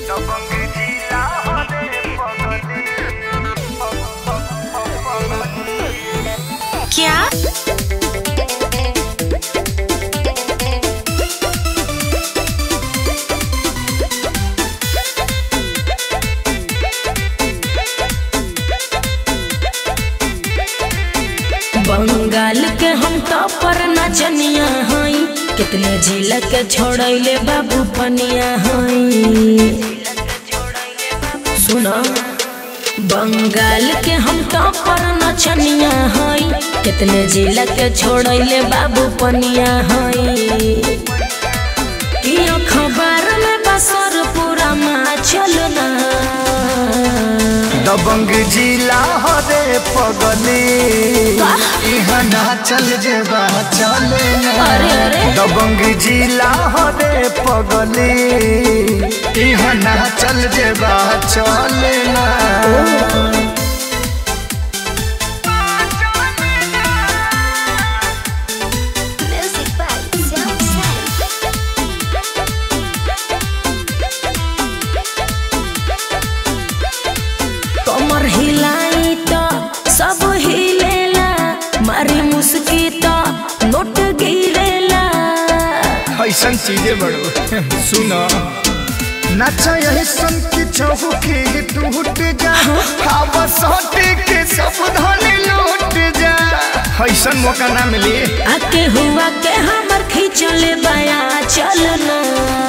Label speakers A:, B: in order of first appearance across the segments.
A: क्या बंगाल के हम टॉपर नचनिया हई कितने जिला के छोड़ैले बाबू पनिया हई सुना बंगाल के हम टॉपर नचनिया हई कितने जिला के छोड़ैले बाबू पनिया हई कि अखबार में बसर पूरा मा चलना
B: दबंग जिला हरे पगली इहाँ ना चल जेबा चले ना
A: अरे, अरे।
B: दबंग जिला हरे पगली इहाँ ना चल जेबा चले ना
C: Music by Sound Sound.
A: कमर हिलाई तो सब हिलेला मारी मुस्की तो नोट गिरेला
B: ऐसन चीजें बड़ो सुनो नचा यही सन की चौकी टूट जा हवा सोटे के सब धन लूट जा ऐसन मौका ना मिली
A: आके हुआ के हमर खींचले बया चलना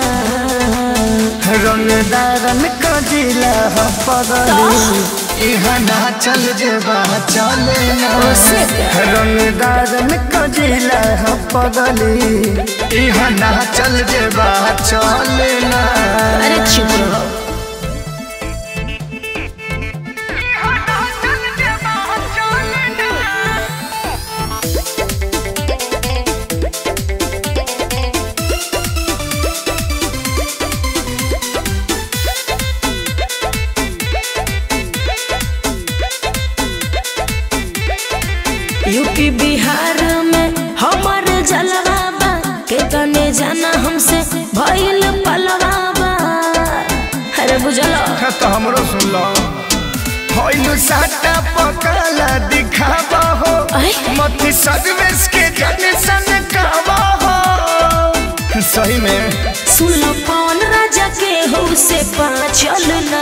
B: रंगदारन का जिला पगली इहाँ ना चल जेबा चले ना
A: ओसे क्या?
B: रंगदारन का जिला पगली इहाँ ना चल जेबा चले ना
A: अरे चुप रहो यूपी बिहार में हमर जलवा बा के कने जाना हमसे भइल पलवा बा अरे बुझलो
B: तो हमरो सुन लो होइलु साटा पकाला दिखावा हो
A: अरे?
B: मत सदवेश के जन सन कावा हो सही में
A: सुन लो पवन राजा के हो से पाचलना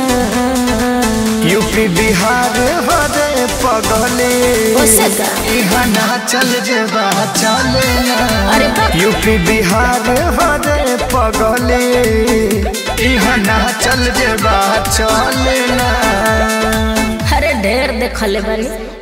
B: यूपी बिहार हरे पगले
A: ओसे का?
B: इहाँ ना चल जेबा चले ना
A: अरे बाप
B: यूपी बिहार हरे पगले इहाँ ना चल जेबा चले ना
A: अरे ढेर देखले बानी